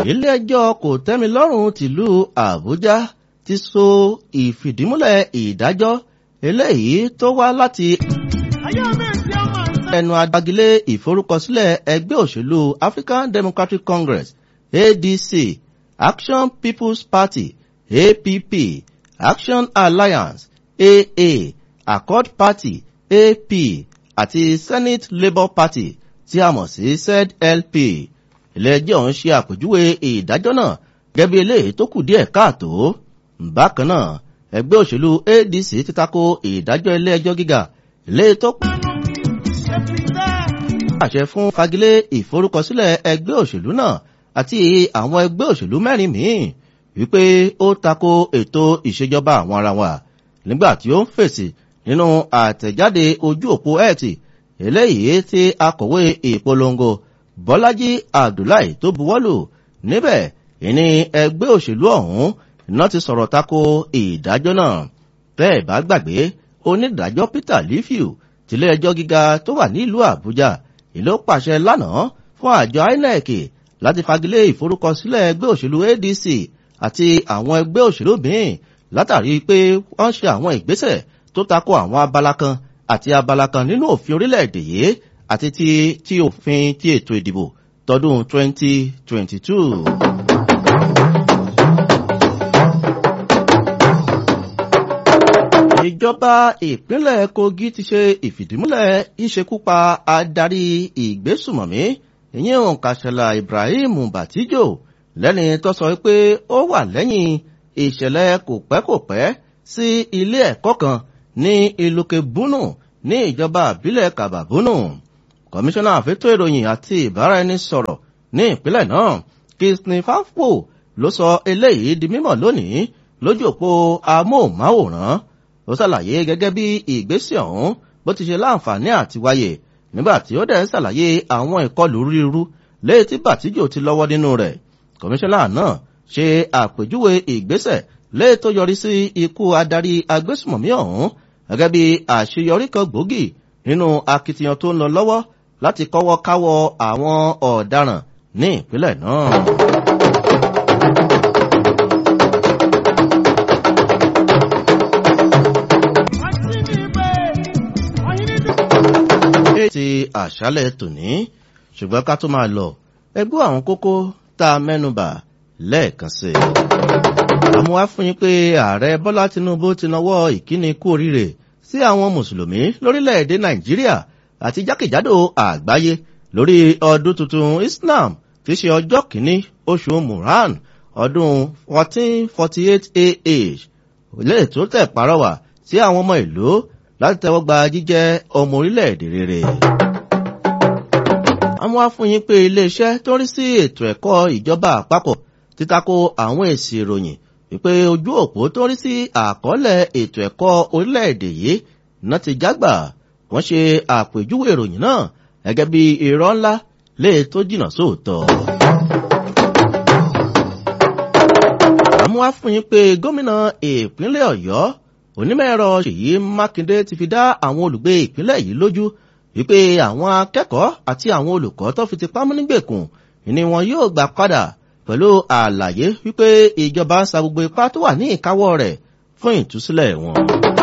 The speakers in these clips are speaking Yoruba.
ilé-ẹjọ́ kò tẹ́mi lọ́rùn tìlú àbújá ti so ìfìdímúlẹ̀ ìdájọ́ eléyìí tó wá láti ẹnu adágilé ìforúkọsílẹ̀ ẹgbẹ́ òṣèlú african democratic congress adc action people's party app action alliance aa accord party ap àti senate labour party tí a mọ̀ sí zlp ilé-ẹjọ́ ń ṣe àpèjúwe ìdájọ́ náà gẹ́gẹ́ bí eléyìí tó kù díẹ̀ káàtó bákan náà ẹgbẹ́ òṣèlú adc ti tako ìdájọ́ ilé-ẹjọ́ gíga eléyìí tó pàṣẹ fún fagilé ìforúkọsílẹ̀ ẹgbẹ́ òṣèlú náà àti àwọn ẹgbẹ́ òṣèlú mẹ́rin míì wípé ó tako ètò ìṣèjọba àwọn ara wa nígbà tí ó ń fèsì nínú àtẹ̀jáde ojú òpó ẹ̀tì eléyìí tí akọ̀wé ìpolongo bọ́lájí abdullahi tó buwọ́lù níbẹ̀ ìní ẹgbẹ́ òṣèlú ọ̀hún iná ti sọ̀rọ̀ tako ìdájọ́ náà bẹ́ẹ̀ bá gbàgbé onídàájọ́ peter lifiu tilé ẹjọ́ gíga tó wà nílùú àbújá ìlú pàṣẹ lánàá fún àjọ inec láti fagilé ìforúkọsílẹ̀ ẹgbẹ́ òṣèlú adc àti àwọn ẹgbẹ́ òṣèlú míì látàrí pé wọ́n ṣe àwọn ìgbésẹ̀ tó tako àwọn abala kan àti abala kan nínú òfin orílẹ̀-èdè yìí àti ti ti òfin ti ètò ìdìbò tọdún 2022. ìjọba ìpínlẹ̀ kogi ti ṣe ìfìdímúlẹ̀ ìṣekúpa adarí ìgbésùmọ̀mí ìyẹn òǹkàṣẹ̀lá ibrahim batijo lẹ́ni tó sọ pé ó wà lẹ́yìn ìṣẹ̀lẹ̀ kòpẹ́kòpẹ́ sí ilé ẹ̀kọ́ kan ní ìlúkè búnú ní ìjọba àbílẹ̀ kàbàbúnú kọmíṣánná àfẹ́tò ìròyìn àti ìbáraẹnisọ̀rọ̀ ní ìpínlẹ̀ náà kìsìn fáfò ló sọ eléyìí di mímọ̀ lónìí lójú òpó amóhùnmáwòrán ó ṣàlàyé gẹ́gẹ́ bí ìgbésẹ̀ ọ̀hún bó ti ṣe láǹfààní àti wáyé nígbà tí ó dẹ̀ ṣàlàyé àwọn ìkọlù ríru léyìí tí bàtíjò ti lọ́wọ́ nínú rẹ̀ kọmíṣánná náà ṣe àpèjúwe ìgbésẹ̀ léyìí tó yọrí sí ikú adarí agbésùmọ̀mí ọ̀hún gẹ́gẹ́ bí àṣeyọrí kan gbòógì nínú akitiyan tó ń lọ lọ́wọ́ láti kọ́wọ́ káwọ́ àwọn ọ̀daràn ní ìpínlẹ̀ náà. ti àṣálẹ̀ tòní ṣùgbọ́n ká tó máa lọ ẹgbẹ́ àwọn kókó tá a mẹ́nubà lẹ́ẹ̀kan sí i. àmọ́ wá fún yín pé ààrẹ bọ́lá tinubu ti nawọ́ ìkíni kú oríire sí àwọn mùsùlùmí lórílẹ̀‐èdè nàìjíríà àti jákèjádò àgbáyé lórí ọdún tuntun islam tí ṣe ọjọ́ kìíní oṣù muran ọdún 1448 ah lè tó tẹ̀ parọ́wà sí àwọn ọmọ ìlú láti tẹ́wọ́ gba jíjẹ́ ọmọ orílẹ̀-èdè rere. àwọn afúnyín pé iléeṣẹ́ tó rí sí ètò ẹ̀kọ́ ìjọba àpapọ̀ títako àwọn èsì ìròyìn wípé ojú òpó tó rí sí àkọọ́lẹ̀ ètò ẹ̀kọ́ orílẹ̀-èdè yìí náà ti jágbà wọ́n ṣe àpèjúwe ìròyìn náà gẹ́gẹ́ bí irọ́ ńlá lè tó jìnà sóòótọ́. àmú afúnyín pé gómìnà ìpínlẹ̀ ọ̀yọ́ onímọ̀-ẹ̀rọ ṣèyí mákindé ti fi dá àwọn olùgbé ìpínlẹ̀ yìí lójú wípé àwọn akẹ́kọ̀ọ́ àti àwọn olùkọ́ tó fi ti pamọ́ nígbèkùn ni wọn yóò gbà padà pẹ̀lú àlàyé wípé ìjọba ń sa gbogbo ipá tó wà ní ìkáwọ́ rẹ̀ fún ìtúsílẹ̀ wọn.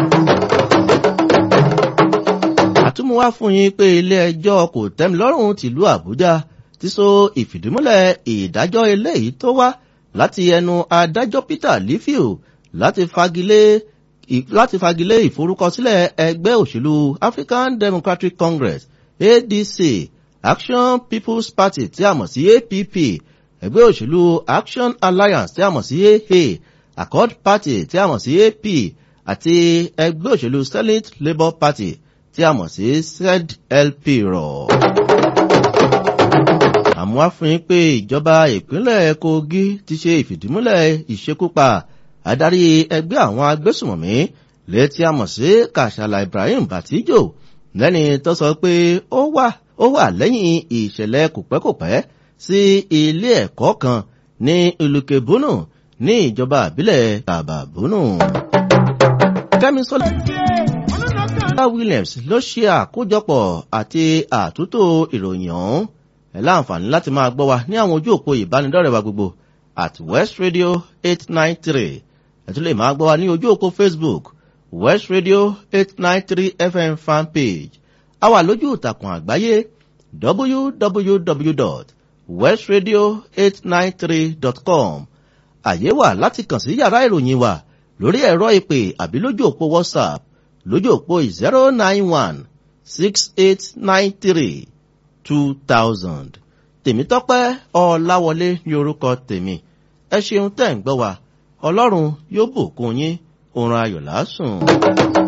àtúmọ̀wá fún yín pé ilé ẹjọ́ kò tẹ́milọ́rùn tìlú àbújá ti so ìfìdímúlẹ̀ ìdájọ́ eléyìí tó wá láti ẹnu adájọ́ peter lifiu láti fagilé láti fagilé ìforúkọsílẹ̀ ẹgbẹ́ òṣèlú african democratic congress adc action people's party tí a mọ̀ sí app ẹgbẹ́ òṣèlú action alliance tí a mọ̀ sí aa accord party tí a mọ̀ sí ap àti ẹgbẹ́ òṣèlú senate labour party tí a mọ̀ sí zlp rọ̀. àmọ́ àfihàn pé ìjọba ìpínlẹ̀ kogi ti ṣe ìfìdímúlẹ̀ ìṣekúpa adarí ẹgbẹ́ àwọn agbésùmọ̀mí létí a mọ̀ sí kàṣàlà ibrahim batijo lẹ́ni tó sọ pé ó wà ó wà lẹ́yìn ìṣẹ̀lẹ̀ kòpẹ́kòpẹ́ sí ilé ẹ̀kọ́ kan ní ìlúkebúnù ní ìjọba àbílẹ̀ kàbàbúnù. kẹ́mi sọ́lá williams ló ṣe àkójọpọ̀ àti àtúntò ìròyìn ọ̀hún ẹ láǹfààní láti máa gbọ́ wa ní àwọn ojú òpó ìbánidọ́rẹ̀ẹ́ wa gbogbo at west radio eight nine three ẹ tún lè máa gbọ́ wa ní ojú òpó facebook west radio eight nine three fm fanpage a wà lójú ìtàkùn àgbáyé www.westradio893.com àyè wà láti kàn sí yàrá ìròyìn wa lórí ẹ̀rọ ìpè àbí lójú òpó whatsapp lójú òpó zero nine one six eight nine three two thousand tèmítọ́pẹ́ ọláwọlé ní orúkọ tèmi ẹ ṣeun tẹ́ ń gbọ́ wa ọlọ́run yóò bùkún yín oorun ayọ̀ lásùn.